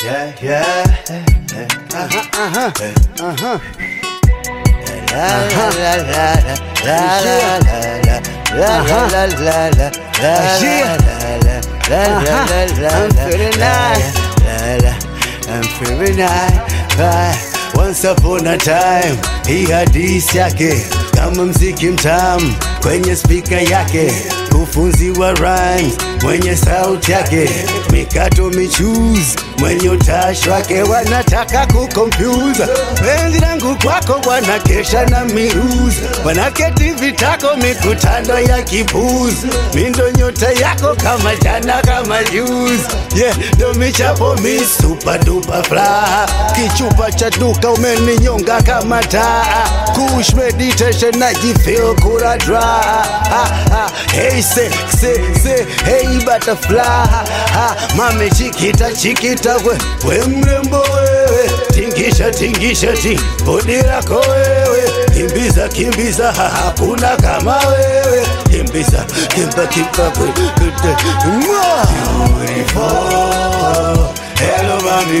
Yeah, yeah. Aha, aha. La la la la la la la la la la la la la Yeah. la la la la la I'm feeling nice. la la I'm feeling nice Right. Once upon a time hii hadisi yake kama mziki mtamu kwenye spika yake kufunziwa rhymes mwenye sauti yake mikato michuzi mwenye utashi wake wanataka kukompyuza penzi langu kwako bwana kesha na miruzi wanaketi vitako mikutano ya kipuzi mindo nyota yako kama jana kama juzi yeah, ndo michapo mi super duper fly kichupa cha duka umeninyonga kama taa kush meditation najifeel kura dry ha, ha. hey sexy say hey butterfly ha, ha. mame chikita chikita we, we mrembo wewe tingisha tingisha ti bodi lako wewe kimbiza kimbiza ha, hakuna kama wewe kimbiza kimba kimba kwe- kute- Mwah! Beautiful. Hello, mommy,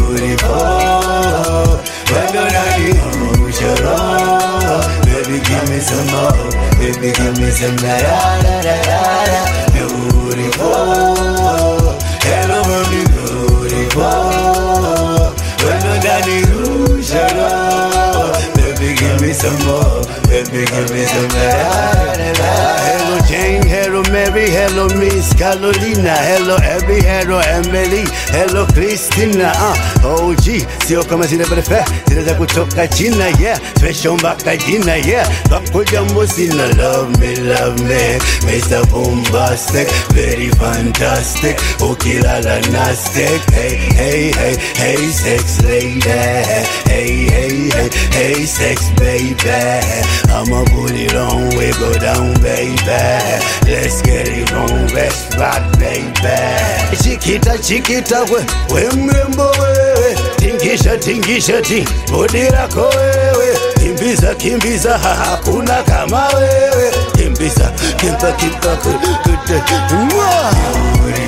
beautiful. When the night is your Baby, give me some more. Baby, give me some da da da da da da. Beautiful. Hello, mommy, beautiful. When the night is your Baby, give me some more. Baby, give me some da da da da. Hello, Jane. Hello, Mary. Hello, Miss Carolina. Hello, Abby. Hello, Emily. Hello, Christina. Uh, OG. Sio kama zile brefe zile za kutoka China, yeah. Special mpaka jina, yeah. Bako jambo sina. Love me, love me. Mr. Bombastic. Very fantastic. Ukilala nastic. Hey, hey, hey, hey, sex lady. Hey, hey, hey, hey, sex baby. I'ma put it on, we go down, baby. Let's get it on, let's rock, baby. Chiquita, chiquita, we, we mrembo wewe. Tingisha, tingisha, ti, bodi lako wewe. Kimbiza, kimbiza, ha, hakuna kama wewe. Kimbiza, kimba, kimba, kute, kute. Mwah!